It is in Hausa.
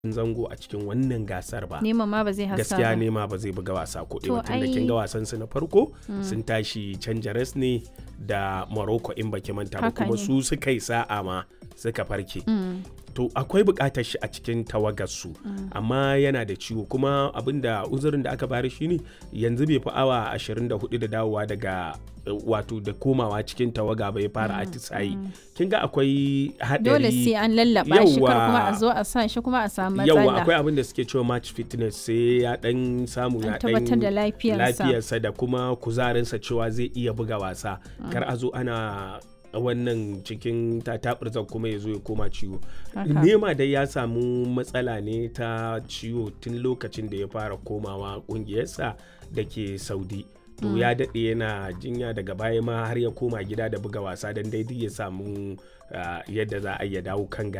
zango a cikin wannan gasar ba Neman ma ba zai hasa gaskiya ba. nema ba zai buga wasa ko To, ɗaya tun da ai- kin ga wasan su na farko sun tashi can jares ne da Morocco in baki manta ba Haka kuma ne. su suka yi sa'a ma suka farke Mm. to akwai buƙatar shi a cikin tawagarsu amma yana da ciwo kuma abinda uzurin da aka bari shine yanzu bai fi awa 24 da dawowa daga eh, wato da komawa cikin tawaga bai fara atisayi kin ga akwai haɗari Dole sai an lallaba shi kar kuma a Yawwa. zo a sa shi kuma a samu yawa matsala. akwai abin da suke cewa match fitness sai ya dan samu ya An tabbatar da lafiyarsa. lafiyarsa da kuma kuzarinsa cewa zai iya buga wasa kar a zo ana wannan cikin tatabirzan kuma ya zo ya koma ciwo Haka. nema dai ya samu matsala ne ta ciwo tun lokacin da ya fara komawa kungiyarsa da ke saudi to ya daɗe yana jinya daga baya ma har ya koma gida da buga wasa don daidai ya samu ah, yadda za a iya dawo kan